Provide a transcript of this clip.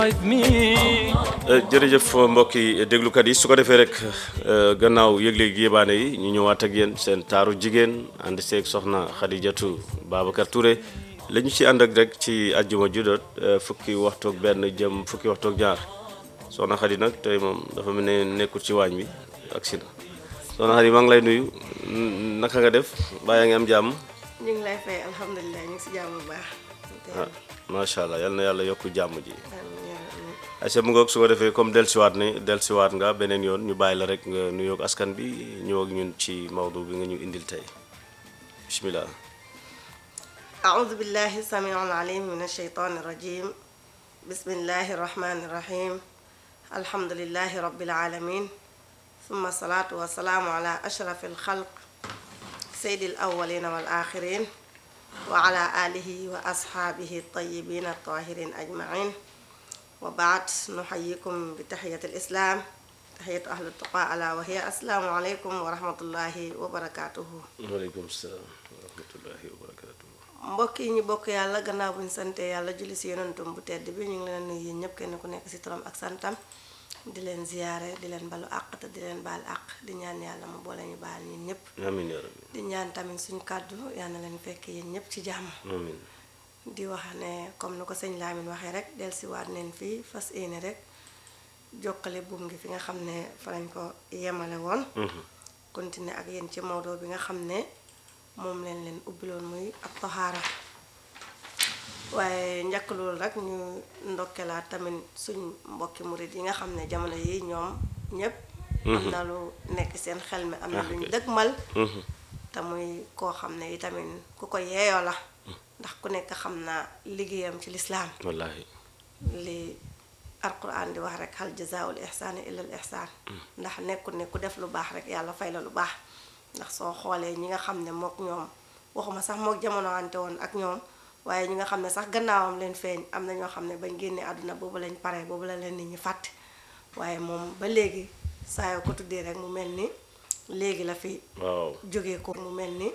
jërëjëf mbokki déglukat yi su ko defee rek gannaaw yëgle gi yébaane yi ñu ñëwaat ak yéen seen taaru jigéen ànd seeg soxna Xadijatu Babacar Touré la ñu ci ànd ak rek ci àjjuma judot fukki waxtoog benn jëm fukki waxtoog ñaar soxna Xadi nag tey moom dafa mel ne nekkul ci waañ bi ak si na soxna Xadi maa ngi lay nuyu naka nga def mbaa yaa ngi am jàmm. ñu ngi lay fay alhamdulilah ñu ngi si jàmm bu baax. ah macha allah yal na yàlla yokk jàmm ji. ayca mu ngoog su ko defee comme dellusiwaat ne dellusiwaat nga beneen yoon ñu bàyyi la rek nga nuyoog askan bi ñëw ak ñun ci mawdu bi nga ñu indil tey bismillah. أعوذ بالله السميع العليم من الشيطان الرجيم بسم الله الرحمن الرحيم الحمد لله رب العالمين ثم الصلاة والسلام على أشرف الخلق سيد الأولين والآخرين وعلى آله وأصحابه الطيبين الطاهرين أجمعين وبعد نحييكم بتحية الإسلام تحية أهل التقى ألا وهي السلام عليكم ورحمة الله وبركاته waaleykum salaam wa rahmatullahi wa barakatuh. mbokk yi ñu bokk yàlla gannaaw bu ñu sante yàlla julli si yonentum bu tedd bi ñu ngi leen nuyu yéen ñëpp kenn ku nekk si turam ak santam di leen ziyaare di leen balu àq te di leen baal àq di ñaan yàlla mu boole ñu baal ñun ñëpp amiin yaa rabbi di ñaan tamit suñu kàddu yal na leen fekk yéen ñëpp ci jàmm amiin di wax ne comme ni ko sëñ Lamine waxee rek dellusiwaat neen fii fas yéene rek jokkale buum gi fi nga xam ne fa lañ ko yemale woon continuer ak yéen ci Maodo bi nga xam ne moom leen leen ubbiloon muy ab toxaara waaye njëkk loolu rek ñu ndokkelaat tamit suñ mbokki murit yi nga xam ne jamono yi ñoom ñépp am na lu nekk seen xel mi am na luñ dëgmal te muy koo xam ne itamit ku ko yeeyoo la ndax ku nekk xam naa liggéeyam ci lislaam wallaahi li alquran di wax rek hal jazaa'ul ihsaani illa al ihsaan ndax nekkul ne ku def lu baax rek yàlla fay la lu baax ndax soo xoolee ñi nga xam ne mook ñoom waxuma sax mook jamono ante woon ak ñoom waaye ñi nga xam ne sax gannaawam leen feeñ am na ñoo xam ne bañ génnee àdduna boobu lañ pare boobu la leen nit ñi fàtte waaye moom ba léegi saa yoo ko tuddee rek mu mel ni léegi la fi waaw jógee ko mu mel ni